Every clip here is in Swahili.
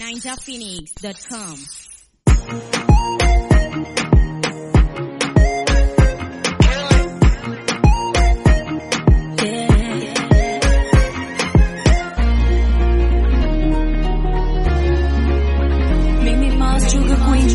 ninjaphoenix.com. Mimi Mars Sugar Queen.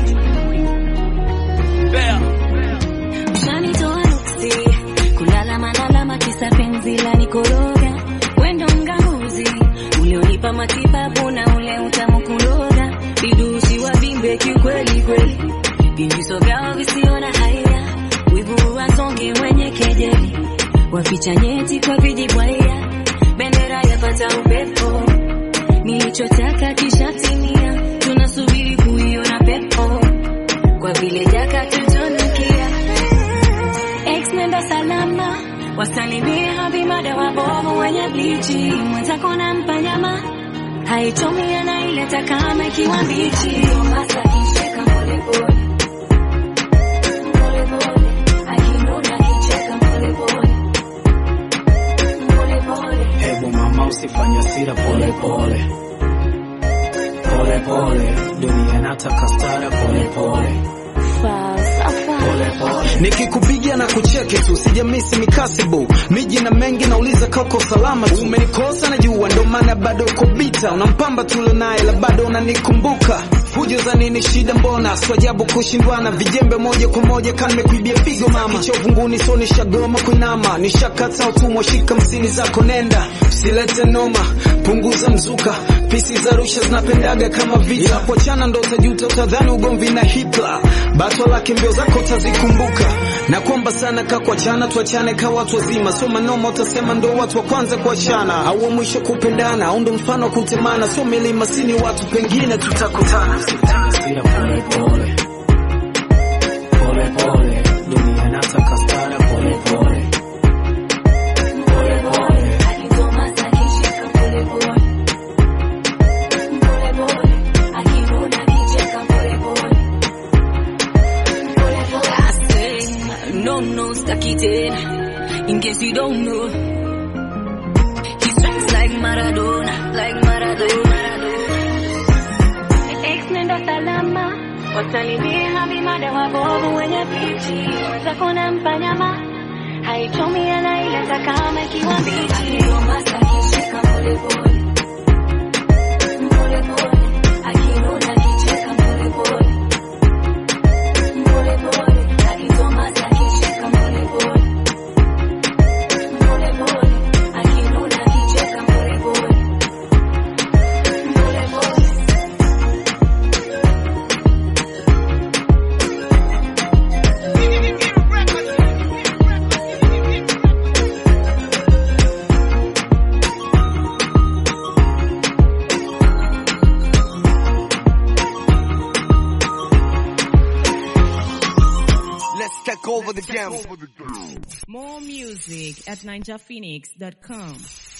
Ushanitoa nuksi, kulala manalama kisa penzi la nikoroga. Wendo mganguzi, ulionipa matibabu na ule utamu kuloga. Vidusi wa bimbe kiukweli kweli, vimiso vyao visio na haya. Wivu wasonge wenye kejeli, waficha nyeti kwa vijibwaya. Bendera yapata upepo nilichotaka kishatimia, tunasubiri kuiona pepo kwa vile jaka tutunukia. Ex nenda salama, wasalimie havimada wabovu wenye blichi, mwenzako nampa nyama haichomi anaileta kama ikiwa mbichi. Masa kicheka polepole polepole, akinuna kicheka polepole polepole Hebu mama usifanye hasira pole pole pole pole, dunia nataka stara pole pole falsafa pole pole. nikikupigia na kucheki tu sijamisi mikasibu miji na mengi nauliza kauko salama tu umenikosa najua ndo maana bado uko bita unampamba tule naye la bado unanikumbuka fujo za nini shida mbona swajabu kushindwana vijembe moja kwa moja kanimekuibia pigo mama kicha uvunguni so nishagoma kuinama nishakata utumwa shika msini zako nenda usilete noma punguza mzuka pisi za rusha zinapendaga kama vita kuachana ndo utajuta utadhani ugomvi na hitla batwa lake mbio zako utazikumbuka na kwamba sana ka kuachana tuachane ka watu wazima so manoma utasema ndo watu wa kwanza kuachana au wa mwisho kupendana au ndo mfano wa kutemana so milima sini watu pengine tutakutana Hasira pole pole pole pole, dunia nataka stara pole pole pole pole. No, no, staki tena. In case you don't know, he strikes like Maradona, like Maradona. Ex nenda salama, wasalimie havimada wabovu wenye pichi, wenzako nampa nyama haichomi anaileta kama ikiwa mbichi. Pole pole pole pole, akinuna kicheka pole pole pole pole, akitomasa kicheka pole pole pole pole, akinuna kicheka pole pole pole pole. Let's take over the game. More music at ninjaphoenix.com.